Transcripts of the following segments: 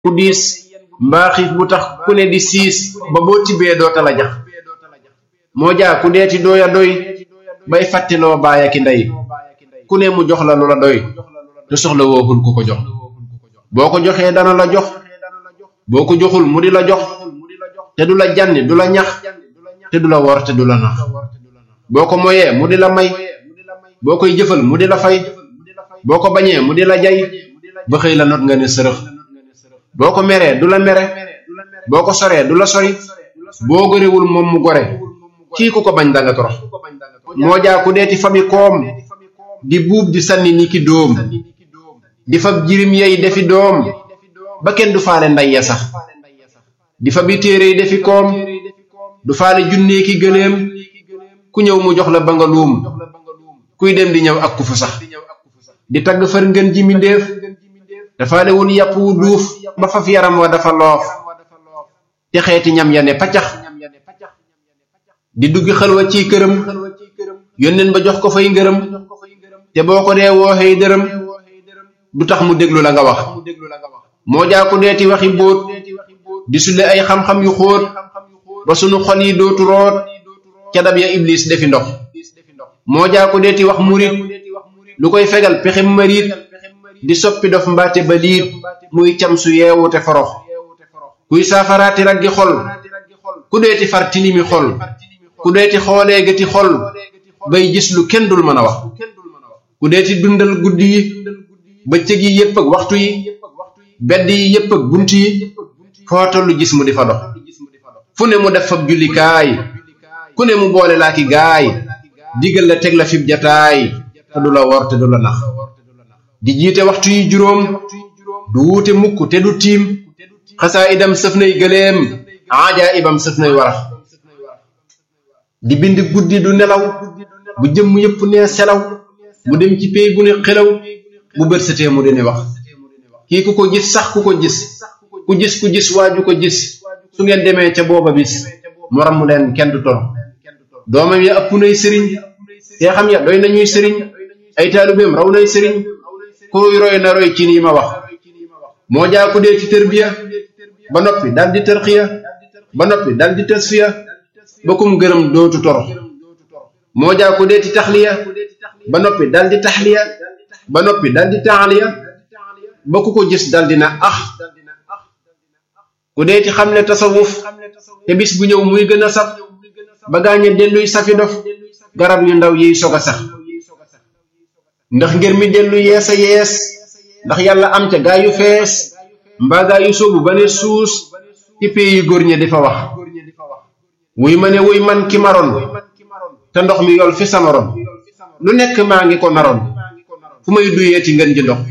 bu diis mbaa xiif bu tax ku ne di siis ba boo tibbee doota la jax moo jaa ku deeti doya doy bay fàtteloo baaya ki ndey ku ne mu jox la lu la doy te soxla wookul ku ko jox boo ko joxee dana la jox boo ko joxul mu di la jox te du la janni du la ñax te du la wor te du la nax boo ko moyee mu di la may boo koy jëfal mu di la fay boo ko bañee mu di la jay ba xëy la not nga ne sërëx boo ko meree du la mere boo ko soree du la sori boo gorewul moom mu gore kii ku ko bañ danga torox moo jaa ku deeti fabi koom di buub di sànni ni ki dóom di fab jirim yey defi doom ba kenn du faale nday ya sax di fabi téere yi defi koom du faale junnee ki gëléem ku ñëw mu jox la ba nga luum kuy dem di ñëw ak ku fu sax di tagg far ngën ji mindéef dafaale wul yàpp wu duuf ba faf yaram wa dafa loof te xeeti ñam ya ne paccax di duggi xalwa ciy këram yónneen ba jox ko fay ngërëm te boo ko dee wooxee dërëm du tax mu déglu la nga wax moo jaa ku deeti waxi bóot di sulle ay xam-xam yu xóot ba sunu xol yi dootu root ca dab ya iblis defi ndox moo jaa ku deeti wax murit lu koy fegal pexem marit di soppi dof mbaate ba liit muy cam su yeewu te forox kuy saafaraati raggi xol ku deeti far tilimi xol ku deeti xoolee gëti xol bay gis lu kenn dul mën a wax ku deeti dundal guddi yi bëccëg yi yépp ak waxtu yi bedd yi yépp ak bunt yi foo tollu gis mu di fa dox fu ne mu def fab jullikaay ku ne mu boole laa ki gaay digal la teg la fib jataay te du la wor te du la nax di jiite waxtu yi juróom du wuute mukk te du tiim xasaa idam sëf nay gëleem aajaa ibam sëf nay warax di bind guddi du nelaw bu jëmm yépp nee selaw mu dem ci pey bu ne xelaw bu bët setee mu dini wax kii ku ko gis sax ku ko gis ku gis ku gis waaju ko gis su ngeen demee ca booba bis mu ramm leen kenn du toro doomam ya ëpp nay sëriñ te xam ya doy nañuy sëriñ ay taalubeem raw nay sëriñ kuy roy na roy ci nii ma wax moo jaa ku dee ci tërbiya ba noppi dal di tërxiya ba noppi dal di tasfiya ba kum gërëm dootu toro moo jaa ku dee ci taxliya ba noppi dal di taxliya ba noppi dal di taaliya ba ku ko gis dal dina ax ku dee ci xam ne tasawuf te bis bu ñëw muy gën a saf ba gaañe delluy safi dof garab yu ndaw yiy sog a sax ndax ngir mi dellu yees a yees ndax yàlla am ca gaa yu fees mbaa gaa yu soobu ba ne suus ci pee yu góor ñi di fa wax wuy ma ne wuy man ki maroon te ndox mi yol fi sama ron lu nekk maa ngi ko naroon fu may duyee ci ngën ji ndox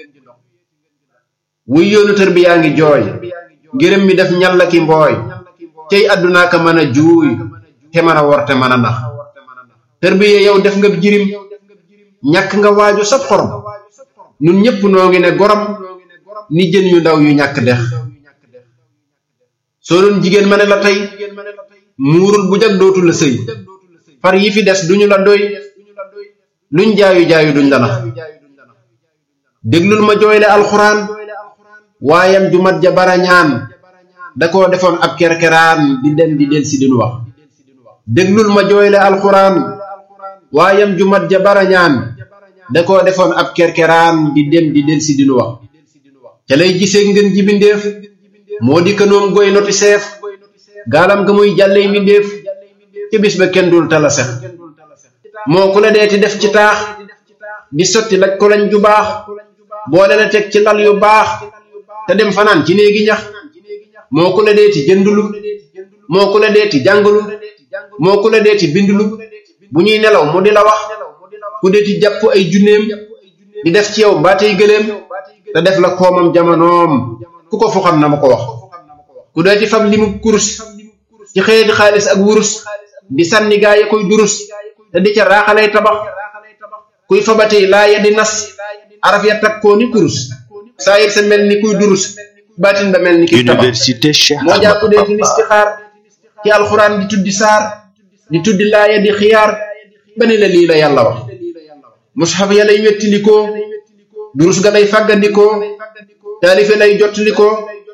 wuy yoonu tër bi yaa ngi jooy ngërëm mi def ñalla ki mbooy cey àddunaa ka mën a juuy te mën a wor te mën a nax tër bi yow def nga jirim ñàkk nga waaju sab xorom nun ñépp noo ngi ne gorom ni jën yu ndaw yu ñàkk dex soo doon jigéen ma ne la tey muurul bu jag dootu la sëy far yi fi des duñu la doy luñ jaayu jaayu duñ la nax déglul ma jooyle alxuraan waayam ju mat ja barañaan da koo defoon ab kerkeraan di dem di del si dinu wax déglul ma jooyle alxuraan waayam ju mat ja barañaan da koo defoon ab kerkeraan di dem di del si dinu wax ca lay gisee ngën ji bindeef moo di kënoom goy noti seef gaalam ga muy jàlley mbindeef ca bis ba kenn dul tala sex moo ku la deeti def ci taax di sotti laj ko lañ ju baax boole la teg ci lal yu baax te dem fanaan ci néegi ñax moo ku la deeti jëndulu moo ku la deeti jàngulu moo ku la deeti bindulu bu ñuy nelaw mu di la wax ku deeti jàpp ay junneem di def ci yow mbaatey gëléem te def la koomam jamonoom ku ko fu xam na ma ko wax ku deeti fab limu kurus ci xëyeti xaalis ak wurus di sànni gaa ya koy durus te di ca raaxalay tabax kuy fabatey laa ya di nas araf ya takkoo ni kurus saayir sa mel ni kuy durus baatin ba mel ni kiy tabax Université Cheikh moo jàpp Ahmadou dee ci Bamba listixaar ci alxuraan di tuddi saar di tuddi laaya di xiyaar ba ne la lii la yàlla wax mushaf ya lay wettalikoo durus ga lay fàggandikoo taalife lay jottalikoo